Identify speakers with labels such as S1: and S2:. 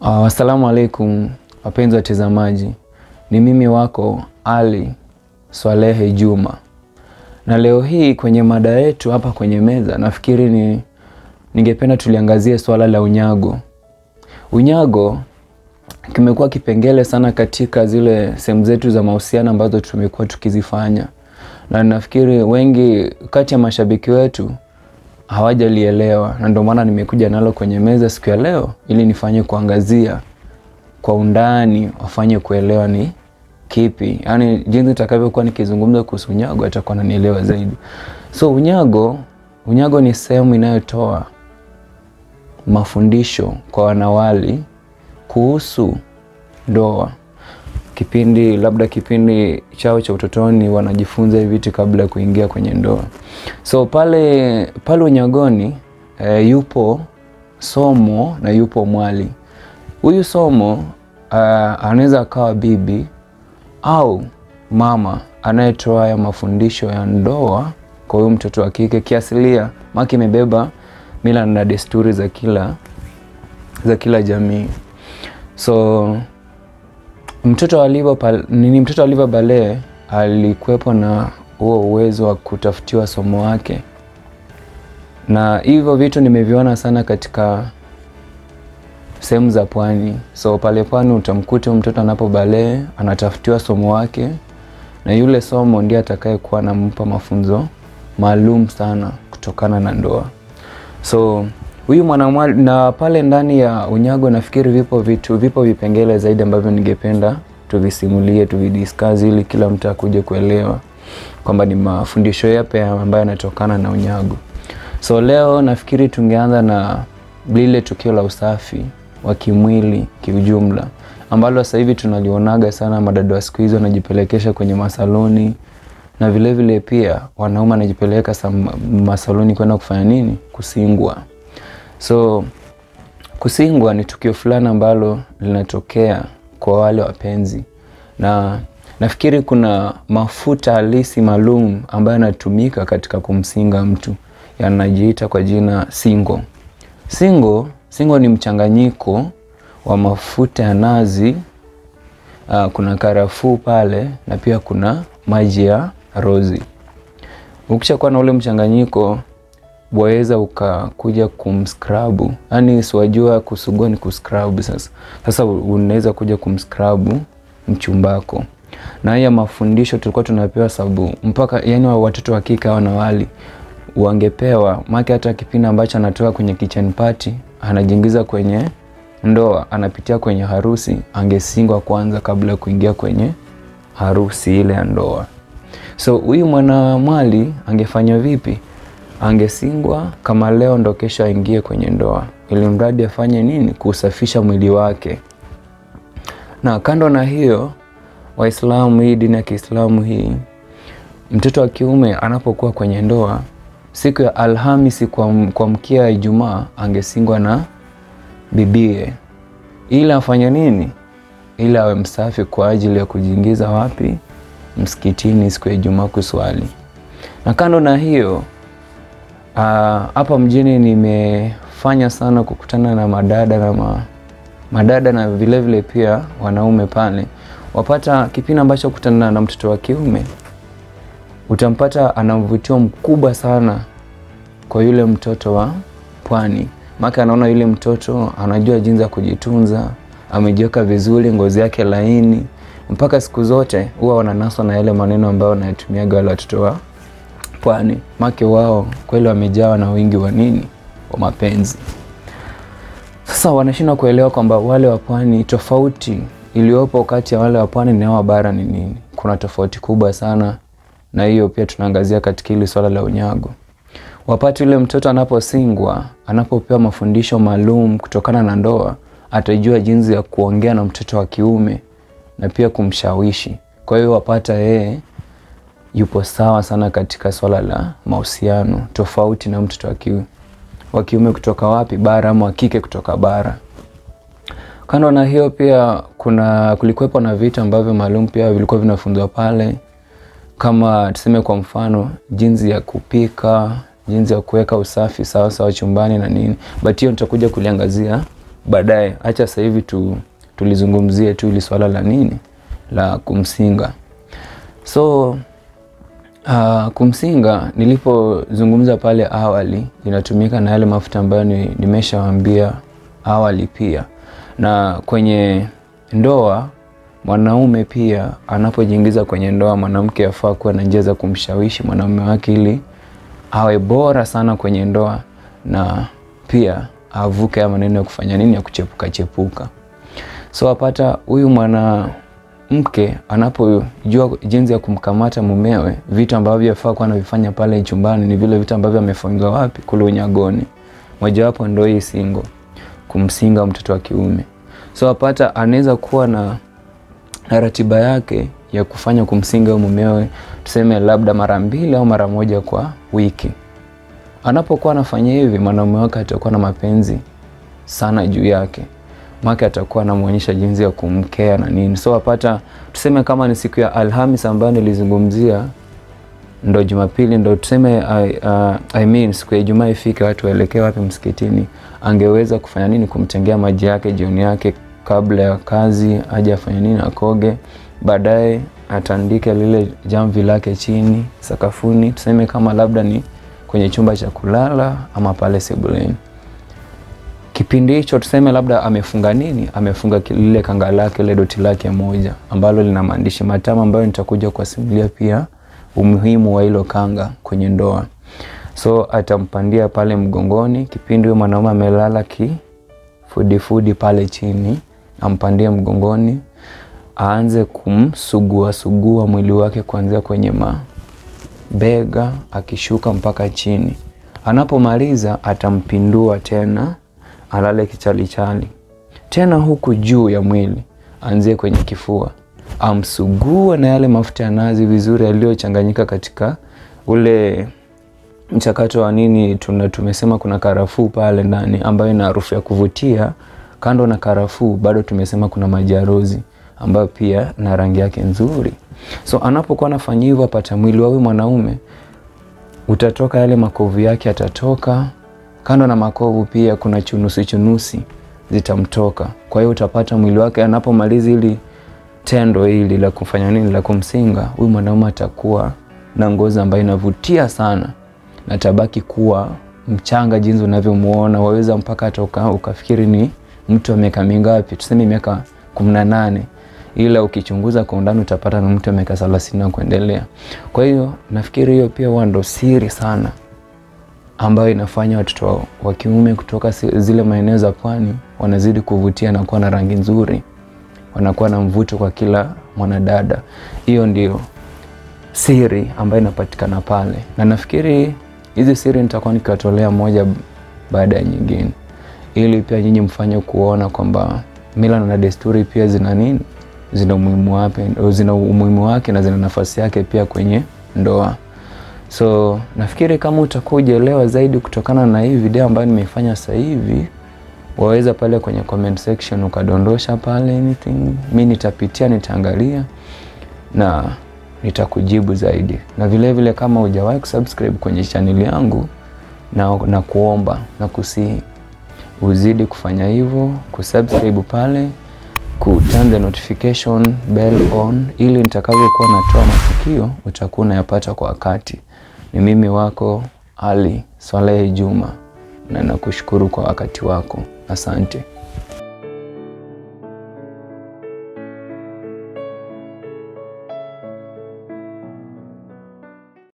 S1: Uh, assalamu alaikum wapenzi watazamaji, ni mimi wako Ali Swalehe Juma, na leo hii kwenye mada yetu hapa kwenye meza, nafikiri ni ningependa tuliangazie swala la unyago. Unyago kimekuwa kipengele sana katika zile sehemu zetu za mahusiano ambazo tumekuwa tukizifanya, na nafikiri wengi kati ya mashabiki wetu hawajalielewa na ndio maana nimekuja nalo kwenye meza siku ya leo ili nifanye kuangazia kwa undani, wafanye kuelewa ni kipi, yaani jinsi nitakavyokuwa nikizungumza kuhusu unyago atakuwa nanielewa zaidi. So unyago, unyago ni sehemu inayotoa mafundisho kwa wanawali kuhusu ndoa kipindi labda kipindi chao cha utotoni wanajifunza hivi vitu kabla ya kuingia kwenye ndoa. So pale pale unyagoni e, yupo somo na yupo mwali. Huyu somo uh, anaweza akawa bibi au mama anayetoa haya mafundisho ya ndoa kwa huyu mtoto wa kike kiasilia, maki imebeba mila na desturi za kila za kila jamii. So mtoto wa Liva nini, mtoto wa Liva Bale alikuwepo na huo uwezo wa kutafutiwa somo wake, na hivyo vitu nimeviona sana katika sehemu za pwani. So pale pwani utamkuta mtoto anapo bale anatafutiwa somo wake, na yule somo ndiye atakayekuwa anampa mafunzo maalum sana kutokana na ndoa. So huyu mwanamwali na pale ndani ya unyago nafikiri vipo vitu vipo vipengele zaidi ambavyo ningependa tuvisimulie tuvidiscuss, ili kila mtu akuje kuelewa kwamba ni mafundisho yapi ambayo yanatokana na unyago. So leo nafikiri tungeanza na lile tukio la usafi wa kimwili kiujumla, ambalo sasa hivi tunalionaga sana, madada wa siku hizi wanajipelekesha kwenye masaloni na vilevile vile pia wanaume wanajipeleka masaloni kwenda kufanya nini? Kusingwa. So kusingwa ni tukio fulani ambalo linatokea kwa wale wapenzi, na nafikiri kuna mafuta halisi maalum ambayo yanatumika katika kumsinga mtu, yanajiita kwa jina singo. Singo, singo ni mchanganyiko wa mafuta ya nazi, uh, kuna karafuu pale na pia kuna maji ya rozi. Ukishakuwa na ule mchanganyiko waweza ukakuja kumskrabu, yaani siwajua kusugua ni kuskrabu. Sasa sasa unaweza kuja kumskrabu mchumbako, na haya mafundisho tulikuwa tunapewa sababu mpaka yani watoto wa kike hawa na wali wangepewa maki, hata kipindi ambacho anatoka kwenye kitchen party anajiingiza kwenye ndoa, anapitia kwenye harusi, angesingwa kwanza kabla ya kuingia kwenye harusi ile ya ndoa. So huyu mwanamwali angefanya vipi? Angesingwa kama leo ndo kesho aingie kwenye ndoa, ili mradi afanye nini? Kusafisha mwili wake. Na kando na hiyo, Waislamu, hii dini ya Kiislamu hii, mtoto wa kiume anapokuwa kwenye ndoa, siku ya Alhamisi kwa, kwa mkia ya Ijumaa angesingwa na bibie, ili afanye nini? Ili awe msafi kwa ajili ya kujiingiza wapi? Msikitini siku ya Ijumaa kuswali. Na kando na hiyo hapa uh, mjini nimefanya sana kukutana na madada na ma, madada na vilevile vile pia wanaume pale, wapata kipindi ambacho kukutana na mtoto wa kiume, utampata ana mvutio mkubwa sana kwa yule mtoto wa pwani, maka anaona yule mtoto anajua jinsi ya kujitunza, amejiweka vizuri, ngozi yake laini, mpaka siku zote huwa wananaswa na yale maneno ambayo wanayatumiaga wale watoto wa pwani make wao kweli wamejawa na wingi wa nini, wa mapenzi. Sasa wanashindwa kuelewa kwamba wale wa pwani, tofauti iliyopo kati ya wale wa pwani na wa bara ni nini? Kuna tofauti kubwa sana, na hiyo pia tunaangazia katika hili swala la unyago. Wapati yule mtoto anaposingwa, anapopewa mafundisho maalum kutokana na ndoa, atajua jinsi ya kuongea na mtoto wa kiume na pia kumshawishi. Kwa hiyo wapata yeye yupo sawa sana katika swala la mahusiano, tofauti na mtoto wa kiume kutoka wapi, bara, ama wa kike kutoka bara. Kando na hiyo, pia kuna kulikuwepo na vitu ambavyo maalum pia vilikuwa vinafunzwa pale, kama tuseme kwa mfano jinsi ya kupika, jinsi ya kuweka usafi sawa sawa chumbani na nini, but hiyo nitakuja kuliangazia baadaye. Acha sasa hivi tu, tulizungumzie tu ili swala la nini la kumsinga. So uh, kumsinga nilipozungumza pale awali inatumika na yale mafuta ambayo ni, nimeshawaambia awali pia, na kwenye ndoa mwanaume pia anapojiingiza kwenye ndoa, mwanamke afaa kuwa na njia za kumshawishi mwanaume wake ili awe bora sana kwenye ndoa na pia avuke ya maneno ya kufanya nini ya kuchepuka chepuka. So apata huyu mwanamke anapojua jinsi ya kumkamata mumewe, vitu ambavyo afaa kuwa anavifanya pale chumbani ni vile vitu ambavyo amefungiwa wapi? Kule unyagoni. Mojawapo ndo hii singo, kumsinga mtoto wa kiume. So apata anaweza kuwa na na ratiba yake ya kufanya kumsinga mumewe, tuseme labda mara mbili au mara moja kwa wiki. Anapokuwa anafanya hivi, mwanaume wake atakuwa na mapenzi sana juu yake, make atakuwa anamwonyesha jinsi ya kumkea na nini. So apata tuseme kama ni siku ya Alhamis ambayo nilizungumzia, ndo Jumapili ndo tuseme I, uh, I mean, siku ya Ijumaa ifike, watu waelekee wapi? Msikitini. Angeweza kufanya nini? Kumtengea maji yake jioni yake kabla ya kazi aje afanye nini, akoge, baadaye atandike lile jamvi lake chini sakafuni, tuseme kama labda ni kwenye chumba cha kulala ama pale sebuleni. Kipindi hicho tuseme labda amefunga nini, amefunga lile kanga lake lile doti lake moja ambalo lina maandishi matamu ambayo nitakuja kuwasimulia pia umuhimu wa hilo kanga kwenye ndoa. So atampandia pale mgongoni, kipindi huyo mwanaume amelala kifudifudi pale chini ampandie mgongoni, aanze kumsugua sugua mwili wake kuanzia kwenye mabega akishuka mpaka chini. Anapomaliza atampindua tena, alale kichalichali tena, huku juu ya mwili aanzie kwenye kifua, amsugue na yale mafuta ya nazi vizuri yaliyochanganyika katika ule mchakato wa nini, tuna tumesema kuna karafuu pale ndani ambayo ina harufu ya kuvutia kando na karafuu bado tumesema kuna majarozi ambayo pia na rangi yake nzuri. So anapokuwa anafanya hivyo, apata mwili wa huyu mwanaume utatoka, yale makovu yake atatoka. Kando na makovu pia kuna chunusi chunusi zitamtoka. Kwa hiyo utapata mwili wake anapomaliza hili tendo hili la kufanya nini, la kumsinga huyu mwanaume, atakuwa na ngozi ambayo inavutia sana na tabaki kuwa mchanga jinsi unavyomuona, waweza mpaka hata ukafikiri ni mtu wa miaka mingapi, tuseme miaka kumi na nane, ila ukichunguza kwa undani utapata ni mtu wa miaka thelathini na kuendelea. Kwa hiyo nafikiri hiyo pia huwa ndo siri sana ambayo inafanya watoto wa kiume kutoka zile maeneo za pwani wanazidi kuvutia na kuwa na rangi nzuri, wanakuwa na mvuto kwa kila mwanadada. Hiyo ndio siri ambayo inapatikana pale, na nafikiri hizi siri nitakuwa nikiwatolea moja baada ya nyingine ili pia nyinyi mfanye kuona kwamba mila na desturi pia zina nini, zina umuhimu wake, zina umuhimu wake na zina nafasi yake pia kwenye ndoa. So nafikiri kama utakuja elewa zaidi kutokana na hii video ambayo nimeifanya sasa hivi, waweza pale kwenye comment section ukadondosha pale anything, mi nitapitia, nitaangalia na nitakujibu zaidi, na vilevile vile kama hujawahi kusubscribe kwenye channel yangu na, na kuomba na kusihi uzidi kufanya hivyo, kusubscribe pale, ku turn the notification bell on, ili nitakavyokuwa natoa matukio utakuwa unayapata kwa wakati. Ni mimi wako Ali Swalehe Juma, na nakushukuru kwa wakati wako. Asante.